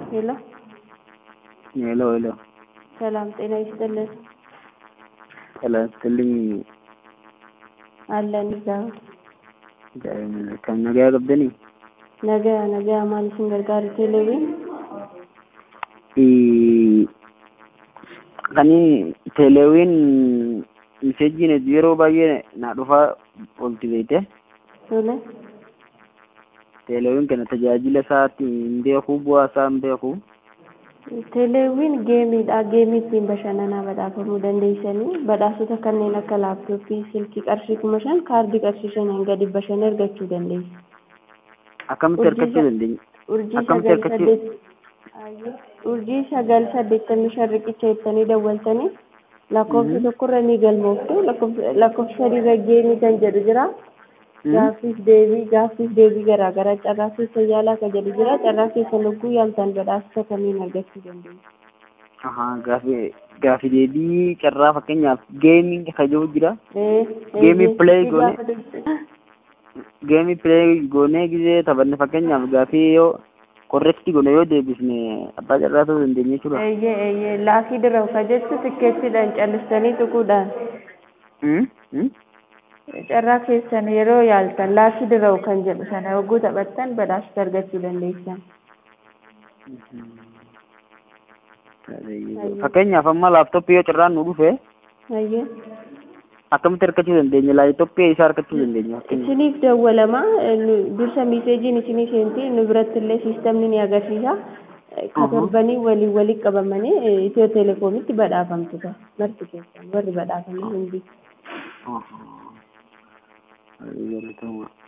ሄሎ ሄሎ ሄሎ ሰላም ጤና ይስጥልን ጤና ይስጥልኝ አለን እዛው kan nagaa qabdanii nagaa nagaa maal isin gargaaru teeleewwiin kan teeleewwiin miseejiin yeroo baay'ee na dhufaa oolti beekte tole teeleewwiin kana tajaajila isaatti hin beeku bu'aa isaa hin beeku teeleewwiin geemiidha geemii ittiin bashannanaa badhaafamuu dandeessanii badhaasota kanneen akka laaptooppii silkii qarshii kuma shan kaardii qarshii shaniin gadi bashannana argachuu dandeessu. akkamitti argachuu dandeenya urjii akkamitti sagal argachuu saddeet urjii sagal saddeettamii shan riqicha jettanii dawwaltanii lakkoofsa tokkorra ni galmooftu lakkoofsa lakkoofsa sadiirra geemii kan jedhu jira gaaffiif deebii gaaffiif deebii garaa garaa carraa keessa yaalaa kan jedhu jira carraa keessa lugguu yaaltan badhaasa kamiin argachuu dandeessu. Ahaa, gaafi gaafi deebii carraa fakkeenyaaf geemiin kan jiru jira Geemii play goone. geemii pilee goonee gisee taphanne fakkeenyaaf gaafii yoo korrekti goone yoo deebisne abbaa carraa ta'uu dandeenya jechuudha. eeyyee eeyyee laafii dirawu ka jettu tikkeettiidhaan callistanii tuquudhaan Hmm? Hmm? carraa keessan yeroo yaaltan laafii dirawu kan jedhu sana yogguu taphattan badhaasa argachuu dandeessan. Fakkeenyaaf amma laaptooppii yoo carraan nu dhufe Ayyee. akkamitti argachuu dandeenya? Laaptooppii isaa argachuu dandeenya. Isiniif dawwalama nu- dursa miiseejiin isinii seenti nu biratti illee siistamni ni agarsiisa. Katorbanii waliin waliin qabamanii eh, Itiyoo Telekoomitti badhaafamtu ta'a. Marti keessan warri badhaafamanii hundi. Ahaa. Galatoomaa.